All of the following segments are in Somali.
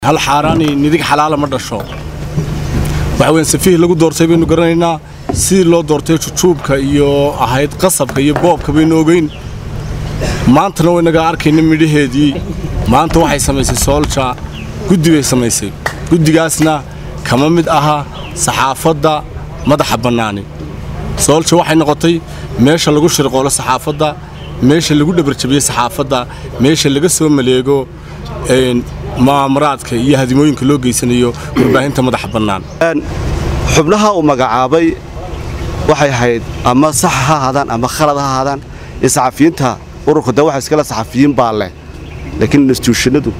hal xaaraani nidig xalaala ma dhasho waxa weyn safihii lagu doortay baynu garanaynaa sidii loo doortay jujuubka iyo ahayd qasabka iyo boobka baynu ogeyn maantana waynaga arkayna midhaheedii maanta waxay samaysay soolja guddi bay samaysay guddigaasna kama mid aha saxaafadda madaxa bannaani soolja waxay noqotay meesha lagu shirqoolo saxaafadda meesha lagu dhabarjabiyey saxaafadda meesha laga soo maleego mu'aamaraadka iyo hadimooyinka loo geysanayo warbaahinta madaxa bannaan xubnaha uu magacaabay waxay ahayd ama sax ha ahaadaan ama khalad ha ahaadaan ee saxafiyiinta ururka de waxa iskale saxafiyiin baa leh laakiin instituushinadu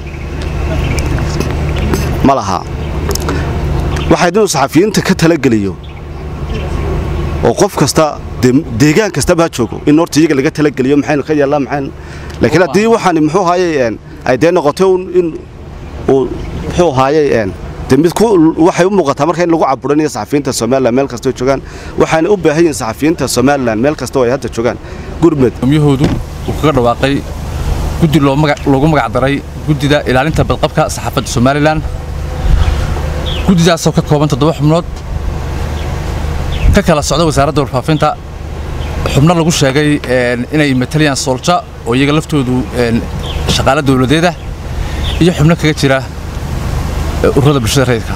ma laha waxayd inuu saxafiyiinta ka talageliyo oo qof kasta deegaan kastaba ha joogo in horta iyaga laga talageliyo maxaynu ka yeellaa maxayn laakiin haddii waxaan muxuu haayay ay dee noqotay in uu muxuu haayay de mid waxay u muuqataa marka in lagu caburanayo saxafiyiinta somalilan meel kastoo joogaan waxaana u baahan yihiin saxafiyiinta somalilan meel kastoo ay hadda joogaan gurmed miyahoodu uu kaga dhawaaqay guddi loogu magac daray guddida ilaalinta badqabka saxaafadda somalilan guddidaasoo ka kooban toddoba xubnood ka kala socda wasaaradda warfaafinta xubno lagu sheegay inay matalayaan soolja oo iyaga laftoodu shaqaale dawladeeda iyo xubno kaga jira ururada bulshada rayidka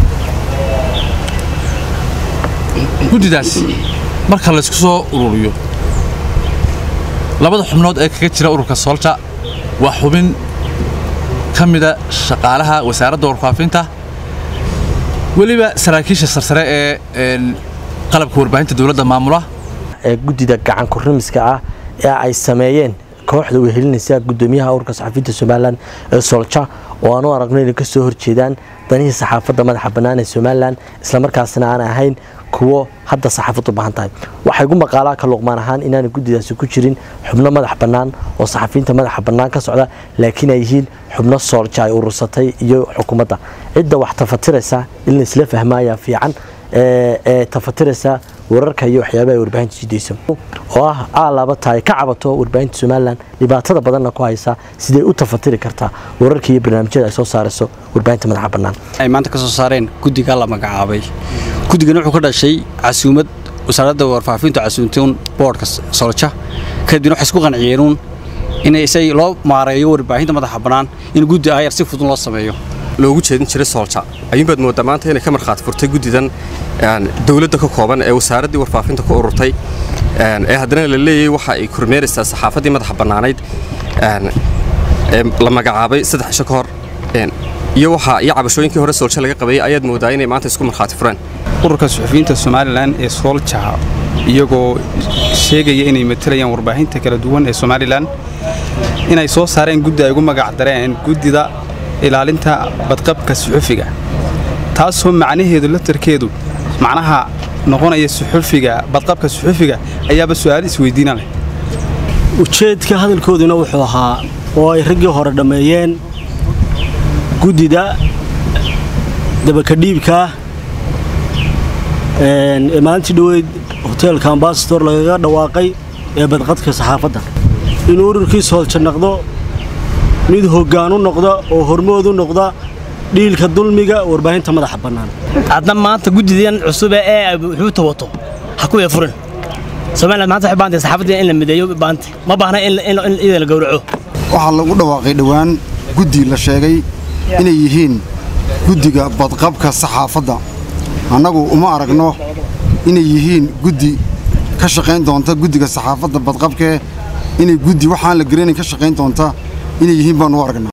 guddidaas marka laysku soo ururiyo labada xubnood ee kaga jira ururka soolja waa xubin ka mida shaqaalaha wasaaradda warfaafinta weliba saraakiisha sarsare ee qalabka warbaahinta dowladda maamula ee guddida gacan kurimiska ah ee ay sameeyeen kooxda wehelinaysa gudoomiyaha ururka saxafiyiinta somalilan ee soolja oo aan u aragno inay ka soo horjeedaan danihii saxaafadda madaxa bannaan ee somalilan islamarkaasna aan ahayn kuwo hadda saxaafaddu baahan tahay waxay gu maqaalaa ka luqmaan ahaan inaana guddidaasi ku jirin xubno madax bannaan oo saxafiyiinta madaxa bannaan ka socda laakiin ay yihiin xubno soolja ay urursatay iyo xukuumadda cidda wax tafatiraysa in la isla fahmaaya fiican ee tafatiraysa wararka iyo waxyaabaha ay warbaahinta jidayso oo ah aalaaba tahay ka cabato warbaahinta somalilan dhibaatada badanna ku haysa siday u tafatiri kartaa wararka iyo barnaamijyada ay soo saarayso warbaahinta madaxa bannaan ay maanta ka soo saareen guddiga la magacaabay guddigana wuxuu ka dhashay casuumad wasaaradda warfaafintu casuumtuun boodhka solja kadibna waxay isku qanciyeenuun in isay loo maareeyo warbaahinta madaxa bannaan in guddi ayar si fudud loo sameeyo loogu jeedin jiray soolja ayuunbaad mooddaa maanta inay ka markhaati furtay guddidan dowladda ka kooban ee wasaaraddii warfaafinta ku ururtay ee haddana la leeyahay waxa ay kormeeraysaa saxaafaddii madaxa bannaanayd ee la magacaabay saddex cisho ka hor iyo waxa iyo cabashooyinkii hore soolja laga qabayay ayaad mooddaa inay maanta isku markhaati fureen ururka suxufiyiinta somalilan ee soolja iyagoo sheegaya inay matalayaan warbaahinta kala duwan ee somalilan inay soo saareen guddi ay ugu magac dareen guddida ilaalinta badqabka suxufiga taasoo macnaheedu laftarkeedu macnaha noqonaya suxufiga badqabka suxufiga ayaaba su'aal isweydiina leh ujeedka hadalkooduna wuxuu ahaa oo ay raggii hore dhammeeyeen guddida dabakadhiibkaa ee maalintii dhoweyd hoteelka ambasador lagaga dhawaaqay ee badqadka saxaafadda inuu ururkii soolja noqdo mid hoggaan u noqda oo hormood u noqda dhiilka dulmiga warbaahinta madaxa bannaan hadna maanta guddidan cusube ee wuxuuta wato ha ku furan somaliland maanta waxay baantay saxaafadda in la mideeyo baanta ma baahna in iyada la gowraco waxaa lagu dhawaaqay dhowaan guddi la sheegay inay yihiin guddiga badqabka saxaafadda annagu uma aragno inay yihiin guddi ka shaqayn doonta guddiga saxaafadda badqabkee inay guddi waxaan la garanayn ka shaqayn doonta inay yihiin baanu u aragnaa